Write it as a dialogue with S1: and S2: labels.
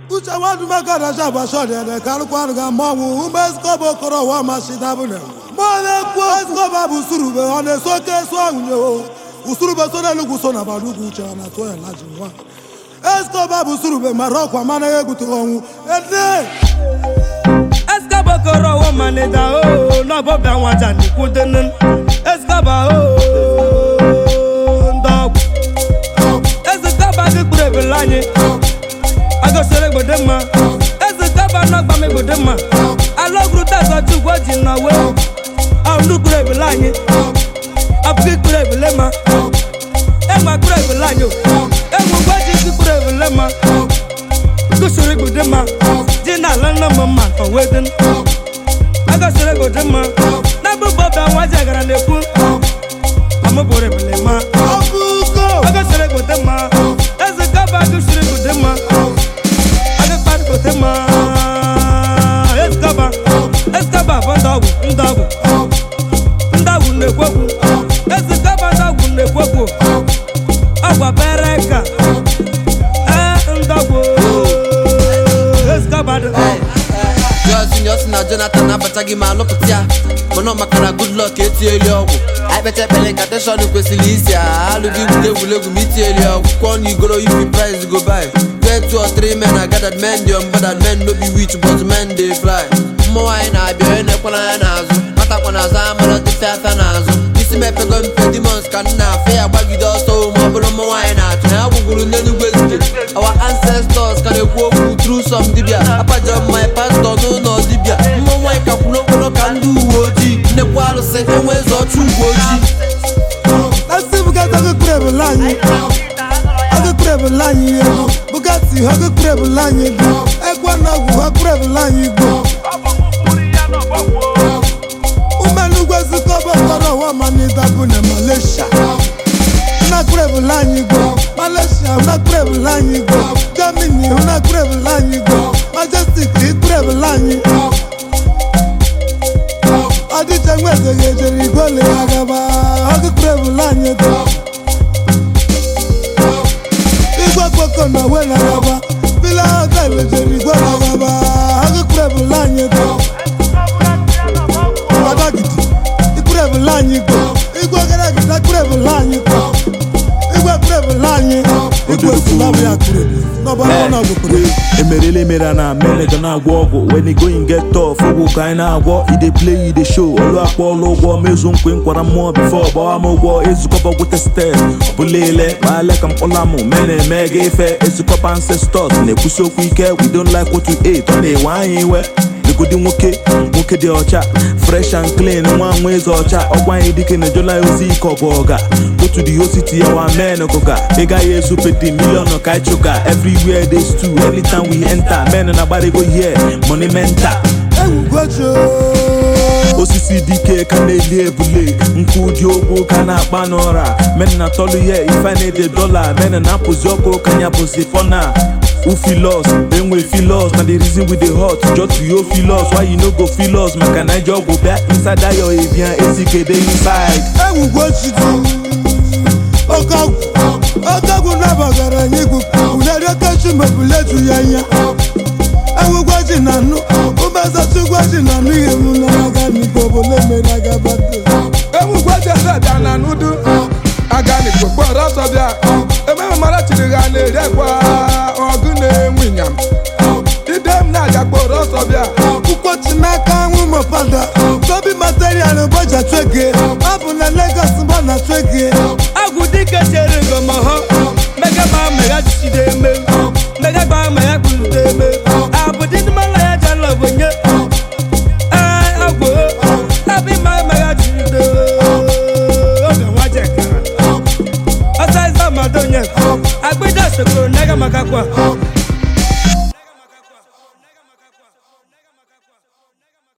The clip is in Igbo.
S1: uche nwadumekadacha gbachọdịede karịkwanụ ga mmanwụ ume skoba okoro wa mashidabune mmanụ ekwu skoba bụ usurube ọ na-eso oke eso ahụnye o usurube so n'elugwu so na badugwu uche ọ na-atụ ya na ji nwa eskoba bụ usurube mara ọkwa mana ya egbutere ọnwụ ede
S2: Escobar kọrọ ọwọ́ manida ooo n'ọbọbịa nwaja n'ikwudenu Escobar ooo ndọgwụ Escobar gị kpụrụ ebele anyị agosiri egbode mma Escobar n'ọgba m egbode mma alọgwuru tazọ chukwu ji nọwe ọnụ kpụrụ ebele anyị ọbụgị kpụrụ ebele ma enwe kpụrụ ebele anyị o enwe gwa ji gị kpụrụ ebele ma gosiri egbode mma ji n'ala nna m mma oweden agosiri egbode mma n'abụbọ ọbịa nwa ji agara na-ekwu amụbụrụ ebele ma
S1: ọbụgo
S2: agosiri egbode mma eze kaba agosiri egbode mma agakpara egbode mma eskaba eskaba bụ ndọgwụ ndọgwụ ndọgwụ na-ekwu okwu eze kaba ndọgwụ na-ekwu okwu ọgwa bere ka ee ndọgwụ eskaba dị
S3: Johnson Johnson na Jonathan abataghị ma alụpụta ya mana ọ maka na good luck etinyeli ọgwụ anyị kpecha ekpere nka teshọn kwesịrị isi a alụghị egwuregwu egwuregwu ma itinyeli ọgwụ kwụọ na igoro ifi price go buy get two or three men are gathered men dey on board and men no be witch but men dey fly mmụọ anyị na-abịa onye na-ekwe n'anya n'azụ matakwa n'azụ amara dịfe afịa n'azụ isi mepego mpe demons ka nna afọ ya gbagide ọsọ ma ọ bụrụ mmụọ anyị na-achọ ya gwụgwuru n'enugwu ezike our ancestors ka na-ekwu okwu through some dibia apajọ my pastor n'ụlọ dibia mmụọ nwaanyị ka kwuru okporo ka ndị uwe ojii nnekwu arụsị enwe eze ọchụ uwe ojii
S1: esi bugatti agụkpụrụ ebele anyị agụkpụrụ ebele anyị ego bugatti agụkpụrụ ebele anyị ego egwu na ọgwụ agụkpụrụ ebele anyị igbo umenugwu ezikoba okoro ọwa manida bụ na malaysia unakpụrụ ebele anyị igbo malaysia unakpụrụ ebele anyị igbo germany unakpụrụ ebele anyị igbo majestic ikpụrụ ebele anyị ọdịcha nweze ga-ejere igwele ya gaba agụkpụrụ ebele anyị ego igwe kpoko na we na gaba bila hotel jere igwele ya gaba agụkpụrụ ebele anyị ego ọdagidi ikpụrụ ebele anyị igbo igwe gara gida kpụrụ ebele anyị igbo igwe kpụrụ ebele anyị igwe silabụ ya kpụrụ n'ọbara ọ na-agwụkpụrụ
S4: emerele emere na meneja na-agwọ ọgwụ when e going get tough ụgwụ ka anyị na-agwọ ide play ide show ọlụ akpọ ọlụ ụgwọ mezu nkwe nkwara mmụọ bifo gbawa m ụgwọ ezukọba gwete stet ọbụlele ma ale ka mkpọla mụ me na-eme ga ife ezukọba ancestors na-ekwusi okwu ike we don't like what we ate ọ na-ewe anyị iwe legodi nwoke nwoke dị ọcha fresh and clean nwa nwa eze ọcha ọgwa anyị dike na ejola ozi ike ọgụ ọga otu dị ositi ya wa men gụga ị gaghị ezupete milion ka anyị chụga everywhere they stew anytime we enter men na agbarigo here money mental
S1: egwugocho
S4: osisi dike ka na-eli ebule nkụ dị ogwu ka na-akpa n'ụra men na tọlụ ihe ife na-ede dọla men na-apụzi ọkụ ka nya bụzi fọna who feel us then we feel us na the reason we dey hot just to yo feel us why you no go feel us maka na ije ọgwụ bịa inside that your avian ezigede inside
S1: egwugochitu oke ọgwụ oke ọgwụ nabagara anyị igwu uneriokechi mebuleju ya anya ewugwaji na nụ umezachugwaji na nụ ihe m na-aga n'igbo obodo mere agabata
S5: ewugwejeseja na nudu aganigbo kpọrọ ọsọ bịa ememe mara chiri ha na-eri akwa ọgụ na-enwe ịnyam ide m na-aga kpọrọ ọsọ bịa
S1: ụkpọchi n'aka anwụ mopada tobi material bọja twege ọ bụ na Lagos mgba na twege
S2: agwụ dike chere ngoma ha mega gba mega jide eme mega gba mega kpulite eme abụdị ndị mala ya jala bonye ee agwụ abi ma mega jide oge nwa jekara ọsọ ịza madonye agbịja sokoro nega maka kwa